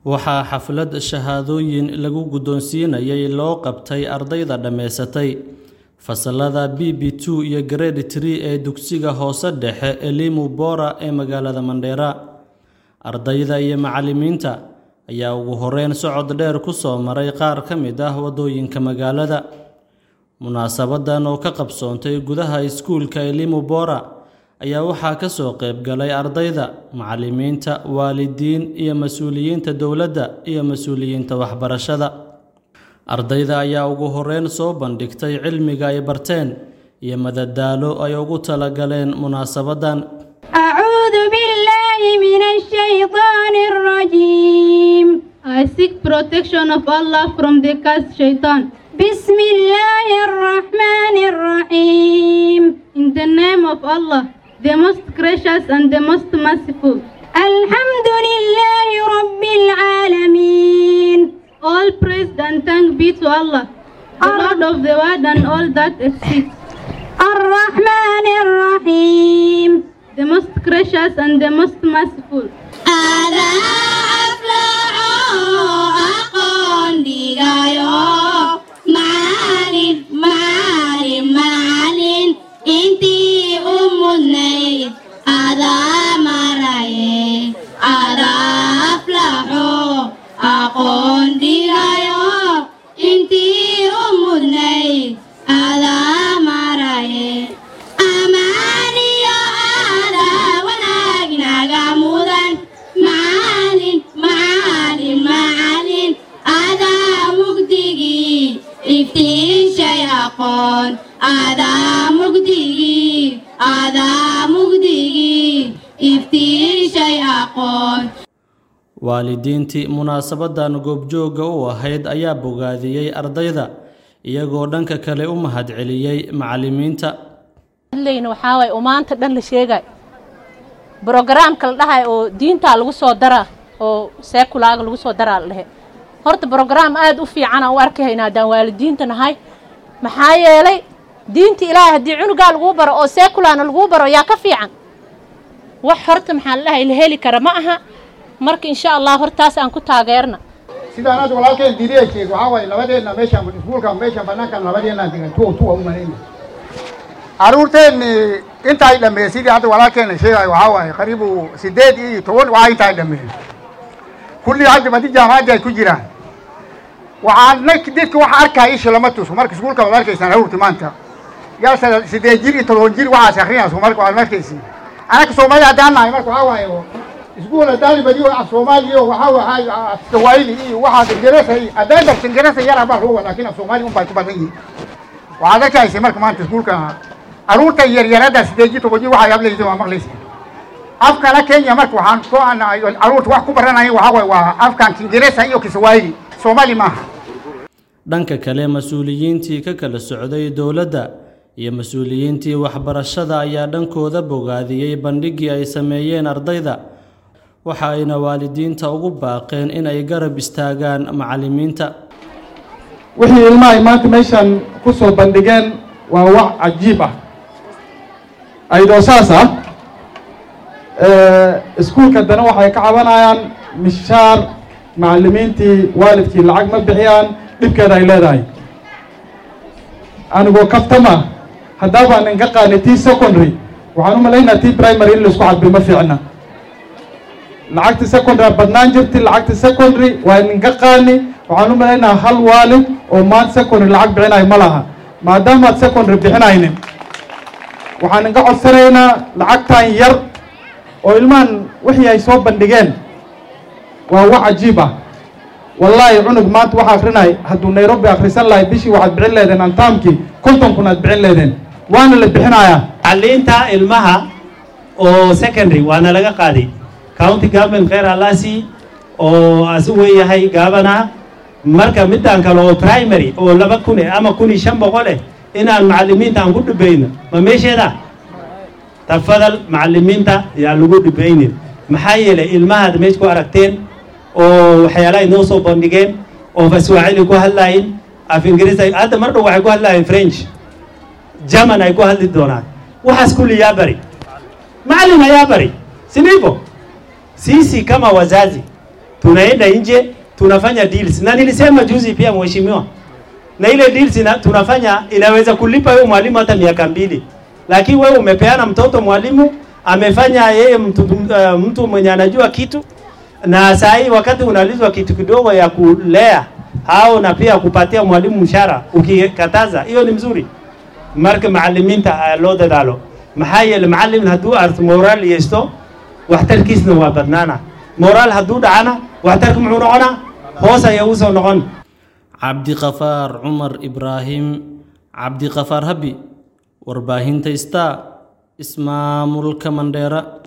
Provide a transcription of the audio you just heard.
waxaa xaflad shahaadooyin lagu guddoonsiinayay loo qabtay ardayda dhammaysatay fasalada b b two iyo grade tree ee dugsiga hoose dhexe elimu bora ee magaalada mandheera ardayda iyo macallimiinta ayaa ugu horeyn socod dheer ku soo maray qaar ka mid ah waddooyinka magaalada munaasabadan oo ka qabsoontay gudaha iskuulka elimu bora ayaa waxaa ka soo qayb galay ardayda macallimiinta waalidiin iyo mas-uuliyiinta dowladda iyo mas-uuliyiinta waxbarashada ardayda ayaa ugu horeyn soo bandhigtay cilmiga ay barteen iyo madadaalo ay ugu talagaleen munaasabadan أعوذ بالله من الشيطان الرجيم I seek protection of Allah from the cursed shaitan. بسم الله الرحمن الرحيم In the name of Allah, the most gracious and the most merciful. الحمد لله رب العالمين All praise and thank be to Allah, the Lord of the world and all that exists. الرحمن الرحيم The most gracious and the most merciful. هذا أفلح أقول ديغايو معالم معالم معالم انتي أم النيل هذا مراي هذا أفلح أقول ديغايو انتي أم النيل هذا مراي أماني هذا وناقنا قامودا معالم معالم معالم هذا مقدقي افتين شيقون هذا مقدقي هذا مقدقي افتين شيقون waalidiintii munaasabadan goobjoogga u ahayd ayaa bogaadiyey ardayda iyagoo dhanka kale u mahadceliyey macallimiinta hadlayna waxaa waaye oo maanta dhan la sheegay brogaraamka la dhahay oo diintaa lagu soo daraa oo seekulaaga lagu soo daraa la dhehe horta brogaraam aada u fiicana u arkahaynaa haddaan waalidiinta nahay maxaa yeelay diinta ilaahay haddii cunugaa laguu baro oo seekulaana laguu baro yaa ka fiican wax horta maxaa la dhahay la heli kara ma aha marka insha allah hortaas aan ku taageerna sidaan hadda walaalkeen diidiya sheeg waxaa waaye labadeenna meeshaan iskuulka meeshaan banaankan labadeenna degan tuwa tuwa u malayna carruurteenni intaay dhameeyey sidii hadda walaalkeena sheegayo waxaa waaye qariibu sideed iyo toban waxaa intaay dhameeyey kullii hadda badi jaamacadda ay ku jiraan waxaan dadka waxa arkaya isha lama tuso marka iskuulka waad arkaysaan carruurti maanta yaa sideed jir iyo todoban jir waxaas akrinayso marka waad arkaysiin anaka soomaali haddaan nahay marka waxaa waaye iskuul haddaan badiyo af soomaaliya waxaa waxaa af swahili iyo waxaas ingeresa iyo haddaan darta ingeresa yar baa lagu laakiin af soomaali un bay ku badan yihiin waxaad arkaysa marka maanta iskuulka carruurta yaryarada sideed jir toban jir waxay hadlaysa waa maqlaysa afkana kenya marka waxaan soo anahay carruurta wax ku baranaya waxaa waaye waa afkan ingeresa iyo kiswahili soomaali maaha dhanka kale mas-uuliyiintii ka kala socday dowladda iyo mas-uuliyiintii waxbarashada ayaa dhankooda bogaadiyey bandhiggii ay sameeyeen ardayda waxa ayna waalidiinta ugu baaqeen in ay garab istaagaan macallimiinta wixii ilmaha ay maanta meeshan ku soo bandhigeen waa wax cajiib ah ayadoo saas ah iskuulka dana waxay ka cabanayaan mishaar macallimiintii waalidkii lacag ma bixiyaan dhibkeeda ay leedahay anigoo kaftama haddaabaan inka qaani tii secondary waxaan u malaynaa tii primary in laisku cadbi ma fiicna lacagta secondary badnaan jirti lacagta secondary waa ninka qaani waxaan u malaynaa hal waalid oo maanta secondary lacag bixinayo ma laha maadaamaad secondary bixinaynin waxaan inka codsanaynaa lacagtan yar oo ilmahan wixii ay soo bandhigeen waa wax cajiib ah wallaahi cunug maanta waxa akrinay hadduu nairobi akhrisan lahay bishii waxaad bixin leedeen antaamkii konton kun aad bixin leedeen waana la bixinayaa tacliinta ilmaha oo secondary waana laga qaaday county government kheer alaasi oo asu weeyahay gaabana marka midaan kale oo primary oo laba kun eh ama kun iyo shan boqol eh inaan macallimiinta aan ku dhibayno ma meesheeda tafadal macallimiinta yaa lagu dhibaynin maxaa yeelay ilmahaad meesha ku aragteen oo waxyaalaha inoo soo bandhigeen oo faswaacili ku hadlayin af ingiriis hadda mar dhow waxay ku hadlayin french german ay ku hadli doonaan waxaas kulli yaa bari macallin ayaa bari sinivo sisi kama wazazi tunaenda nje tunafanya deals, na nilisema juzi pia mheshimiwa, na ile deals ina, tunafanya inaweza kulipa wewe mwalimu hata miaka mbili, lakini wewe umepeana mtoto mwalimu amefanya yeye mtu, uh, mtu mwenye anajua kitu, na saa hii wakati unalizwa kitu kidogo ya kulea au na pia kupatia mwalimu mshahara, ukikataza hiyo ni mzuri. marka macalimiinta loo dadaalo maxaa yeele macalin hadduu arto moraal yeesto waxtarkiisna waa badnaana moraal hadduu dhacana waxtarka muxuu noqonaa hoos ayaa usoo noqon cabdiqafaar cumar ibraahim cabdiqafaar habi warbaahinta star ismaamulka mandheera